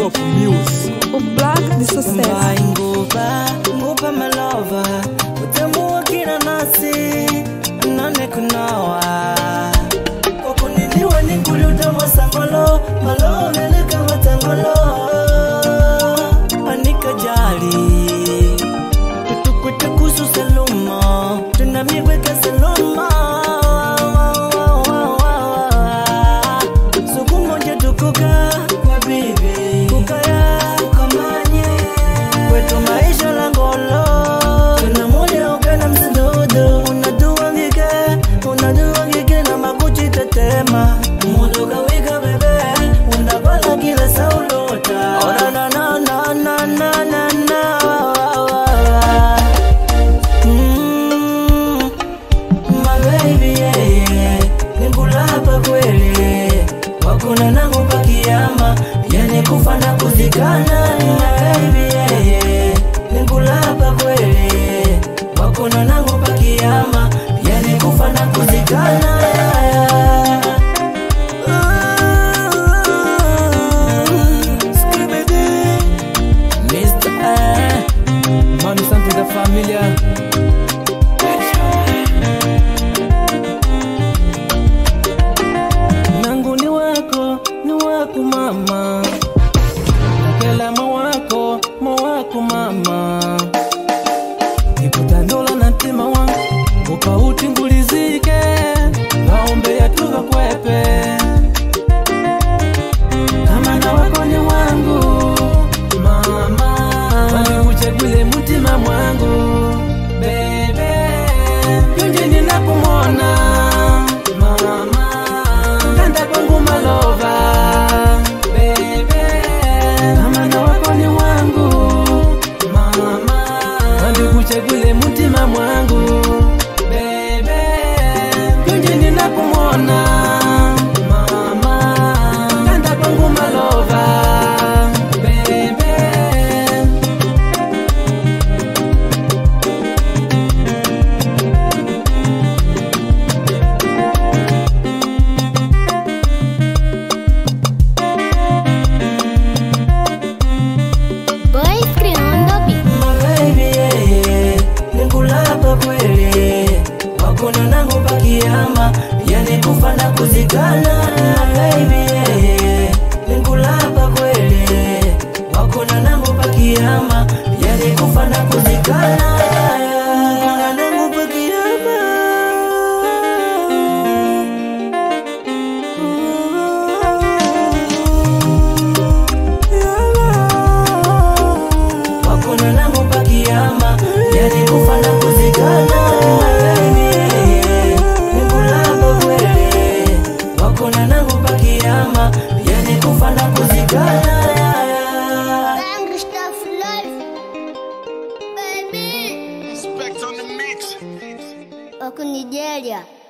of music. O Black de sucesso. Vai nguba, nguba malova Utamu wa kila nasi Nane kunawa Kwa kuniliwa ni kuluta masangolo Malo leleka matangolo Anika jali Tutukwete kusu saluma Tunamigweka saluma Suku moja tukuka kwa bibi Kukaya kukamanye Kwetu maisha la ngolo Tuna moja ukena msidudu Unadua ngike Unadua ngike na makuchi tetema Mundu kawika bebe Unabala kila saulota Ora na na na na na na na Mm. My baby, yeah, yeah. Nikulapa kweli wakuna nangu pakiyama yani kufa na kuzikana My baby, yeah, yeah. Nikulapa kweli wakuna nangu pakiyama yani kufa na kuzikana Mr. Eh. Mami Santo da família. nangu ni wako ni wako mama nakela mawako mawako mama ikutandola na ntima wangu ukauti ngulizike vaombe yatuva kwepe kama na wako ni wangu mama walikuchagule mutima mwangu bebe pindi ninakumona mama kanda kwangu malova bebe kama na wako ni wangu mama walikuchagule mutima mwangu bebe pindi ninakumona mama kanda kwangu malova bebe Boys creando beat. My baby, yeah, yeah. Nikulapa kweli wakuna nangu pakiama yani kufa na kuzikana My baby, yeah, yeah. Nikulapa kweli wakuna nangu pakiama yani kufa na kuzikana Wakuna nangu pakiama wakuna nangu pakiama yani kufa na kuzikana nikulapa kweli wakuna nangu pakiama yani kufa na kuzikana Bang stuff life. Baby. Respect on the mix. Wako Nigeria.